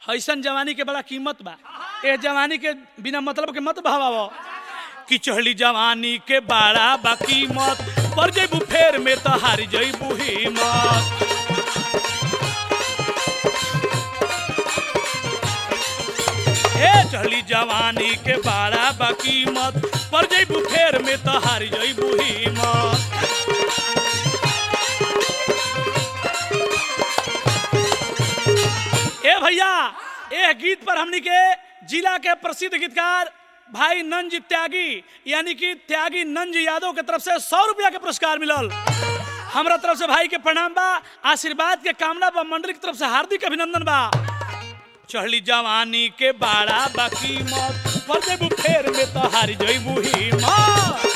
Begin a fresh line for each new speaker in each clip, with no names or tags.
ऐसन जवानी के बड़ा कीमत बा ए जवानी के बिना मतलब के मत भावाओ कि चढ़ली जवानी के बड़ा बा कीमत पर जैबू फेर में तो हार जैबू हिम्मत ए चढ़ली जवानी के बड़ा बा कीमत पर जैबू फेर में तो हार जैबू हिम्मत ए भैया ए गीत पर हमनी के जिला के प्रसिद्ध गीतकार भाई नंज त्यागी यानी कि त्यागी नंज यादव के तरफ से सौ रुपया के पुरस्कार मिलल हमरा तरफ से भाई के प्रणाम बा आशीर्वाद के कामना बा मंडली की तरफ से हार्दिक अभिनंदन बा चढ़ली जवानी के बाड़ा बाकी मत पर देबू फेर में तो हार जइबू हिम्मत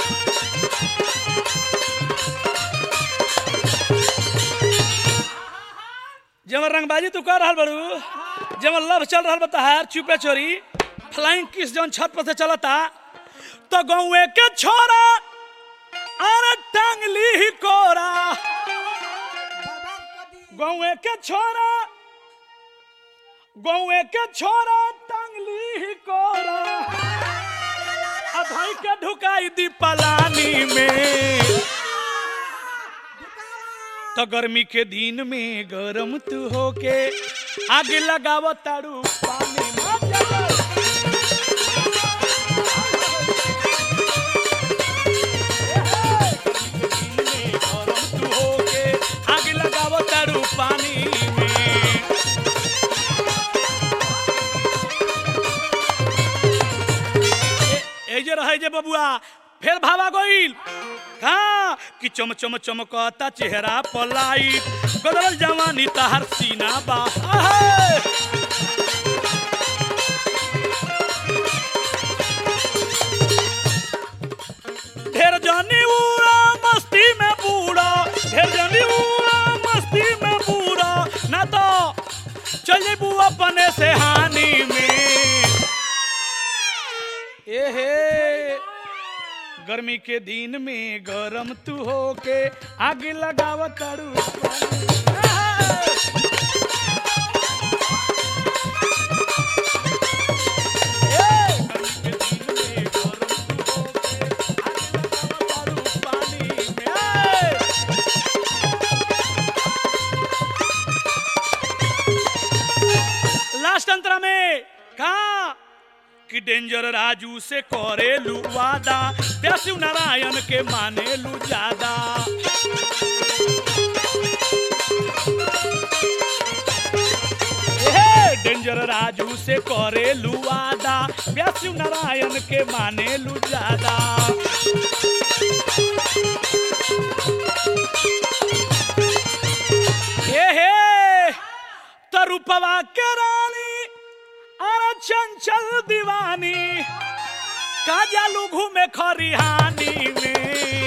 जब रंगबाजी तू कर रहल बड़ू जब लव चल रहल बताहार चुपे चोरी फ्लाइंग किस जौन छत पर से चलता तो गौए के छोरा अरे टांगली ही कोरा गौए के छोरा गौए के छोरा टांगली ही कोरा अधाई के ढुकाई दी पलानी में तो गर्मी के दिन में गरम तू होके आगे लगाव तारू पानी में गरम तू होके आगे लगाव तारू पानी में ए जे रहे जे बबुआ फिर भावा गोइल कहा कि चम चम चमकता चेहरा पलाई बदल जवानी तहर सीना बा आहे। ढेर जानी उड़ा मस्ती में बूढ़ा ढेर जानी उड़ा मस्ती में बूढ़ा ना तो चल जेबू अपने से हानि में एहे गर्मी के दिन में गरम तू होके आग लगाव तारू लास्ट अंतरा में कहा कि डेंजर राजू से करेलू वादा प्यासु नारायण के मानेलू ज्यादा एहे, डेंजर राजू से करेलू वादा प्यासु नारायण के मानेलू ज्यादा एहे तो रूपवा के रानी अरे चंचल दीवानी काजालू घूमे खरिहानी में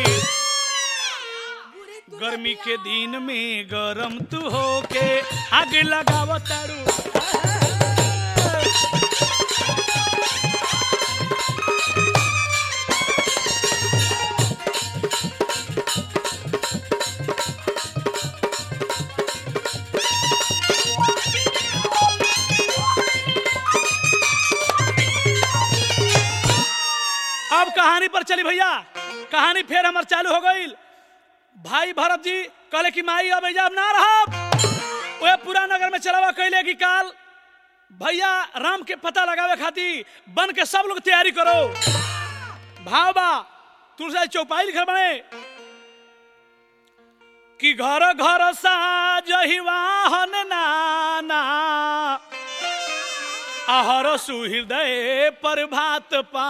गर्मी के दिन में गरम तू होके आगे लगाव तारू अब कहानी पर चली भैया कहानी फिर हमार चालू हो गई भाई भरत जी कहले कि माई अब एजाब ना रहा वह पूरा नगर में चलावा कैले कि काल भैया राम के पता लगावे खातिर बन के सब लोग तैयारी करो भाव बा तुलसी चौपाई लिखल बने कि घर घर साजहि वाहन नाना आहर सुहृदय पर भात पा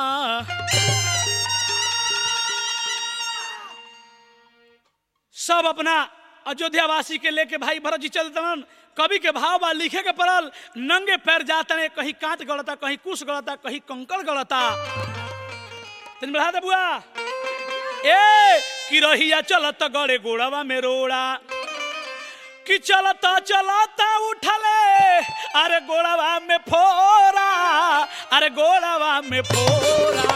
सब अपना अयोध्यावासी के लेके भाई भरत जी चलते तन कवि के भाव बा लिखे के पड़ल नंगे पैर जाते ने कहीं कांट गलता कहीं कुश गलता कहीं कंकड़ गलता तन बढ़ा दे बुआ ए कि रहिया चलत गड़े गोड़वा में रोड़ा कि चलता चलता उठले अरे गोड़वा में फोरा अरे गोड़वा में फोरा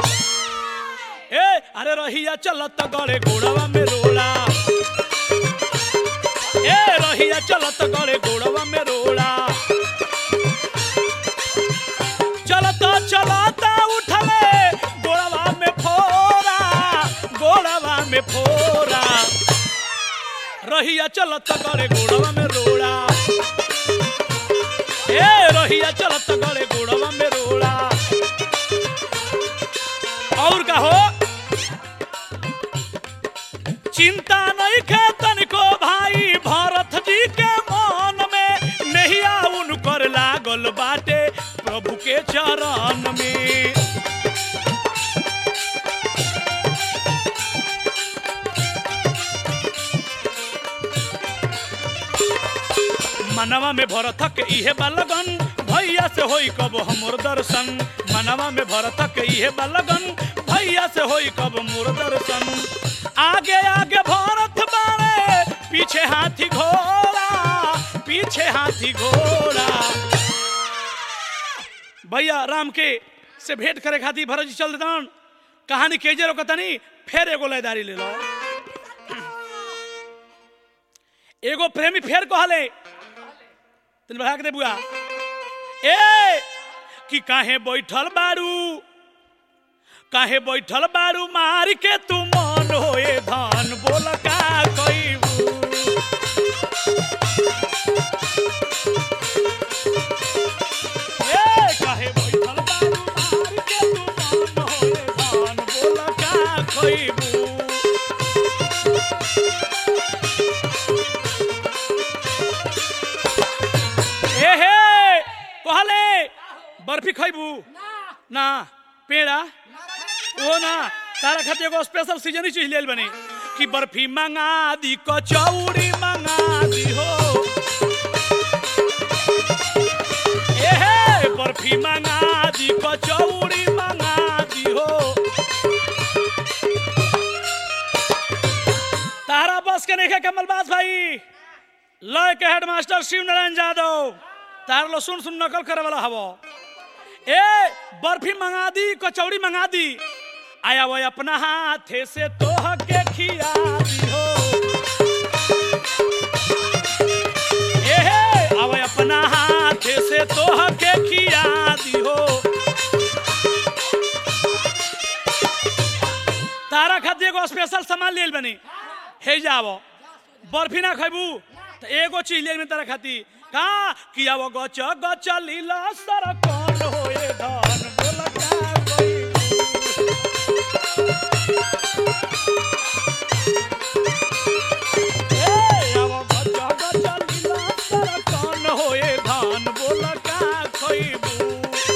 ए अरे रहिया चलत गड़े गोड़वा में रोड़ा ए रहिया चलत गड़े गोड़वा में रोड़ा रहिया चलत गड़े गोड़वा में रोड़ा ए रहिया चलत गड़े गोड़वा में रोड़ा और का हो चिंता नहीं खे तनिको भाई भरत जी के मन में नहिया उनकर लागल बाटे प्रभु के चरण में मनवा में भरतक इहे बलगन भैया से होई कब हमर दर्शन मनवा में भरतक इहे बलगन भैया से होई कब मोर दर्शन आगे आगे भरत बारे पीछे हाथी घोड़ा पीछे हाथी घोड़ा भैया राम के से भेंट करे खातिर भरत जी चल देतन कहानी केजे रोकतनी फिर एगो लयदारी ले लो एगो प्रेमी फेर कहले तनी बढ़ा के दे बुआ ए कि काहे बैठल बारू काहे बैठल बारू मार के तू मन होए धान बोल का कइबू ए काहे बैठल बारू मार के तू मन होए धान बोल का कइबू ए हे कहले बर्फी खैबू ना पेड़ा ओ ना तारा खातिर एगो स्पेशल सीजन ही चीज लेल बनी कि बर्फी मंगा दी कचौड़ी मंगा दी हो ए हे बर्फी मंगा दी कचौड़ी मंगा दी हो तारा बस के नहीं कमलबाज भाई लय के हेडमास्टर शिव नारायण यादव तार लो सुन सुन नकल करे वाला हवो ए बर्फी मंगा दी कचौड़ी मंगा दी आया वो अपना हाथे से तोह के खिया दी हो ए हे आवे अपना हाथे से तोह के खिया दी हो तारा खातिर एगो स्पेशल सामान लेल बनी हे जावो बर्फी ना खैबू तो एगो चीज ले में तारा खाती का किया वो गच गच लीला सर कौन होए धान बोल का कोई ए आवो गच गच लीला सर कौन होए धान बोल का खइबू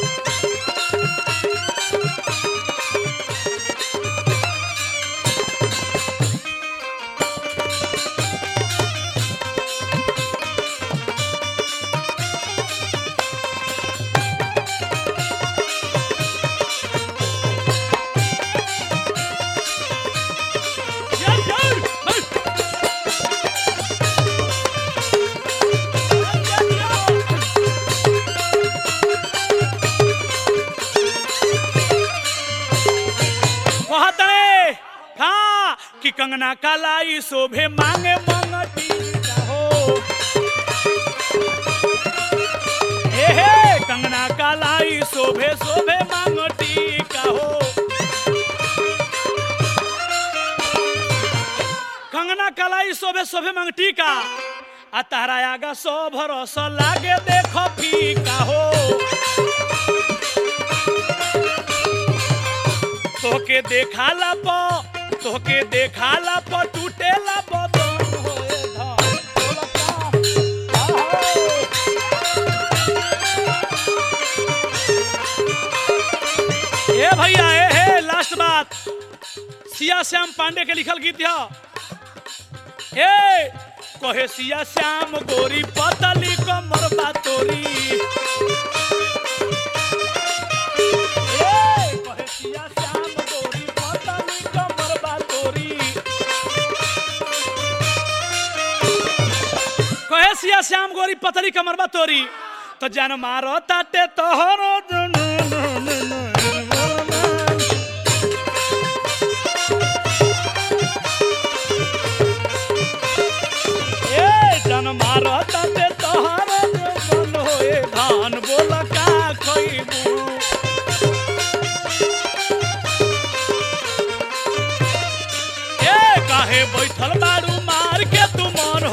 Gel gel. Hey. Gel, gel, gel. कहत रे हाँ कि कंगना कालाई शोभे मांगे मंगती हो ए हे कंगना कालाई शोभे शोभे मांगती का हो कंगना कलाई शोभे शोभे मंगटी का आ तारा आगा सो भरोसा लागे देखो फीका हो तोके देखाला प तोके देखाला प टूटेला बदन होए धान बोलता आहो। ए भैया ए हे लास्ट बात सिया श्याम पांडे के लिखल गीत है ए कहे सिया श्याम गोरी पतली कमर बा तोरी ए कहे सिया श्याम गोरी पतली कमर बा तोरी कहे सिया श्याम गोरी पतली कमर बा तोरी तो जान मारो ताटे तोहरो ए जन मारो ताते तोहर मन होए धान बोल का खइबू ए काहे बैठल बारू मार के तू मन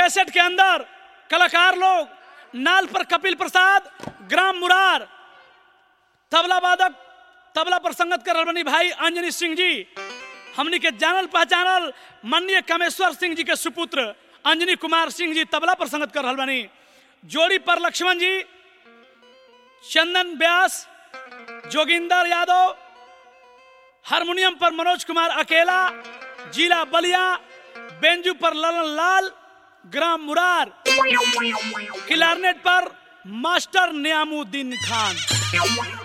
कैसेट के अंदर कलाकार लोग नाल पर कपिल प्रसाद ग्राम मुरार तबला वादक तबला पर संगत कर रहल बनी भाई अंजनी सिंह जी हमनी के जानल पहचानल माननीय कामेश्वर सिंह जी के सुपुत्र अंजनी कुमार सिंह जी तबला पर संगत कर रहल बनी जोड़ी पर लक्ष्मण जी चंदन व्यास जोगिंदर यादव हारमोनियम पर मनोज कुमार अकेला जिला बलिया बेंजू पर ललन लाल ग्राम मुरार क्लारनेट पर मास्टर नियामुद्दीन खान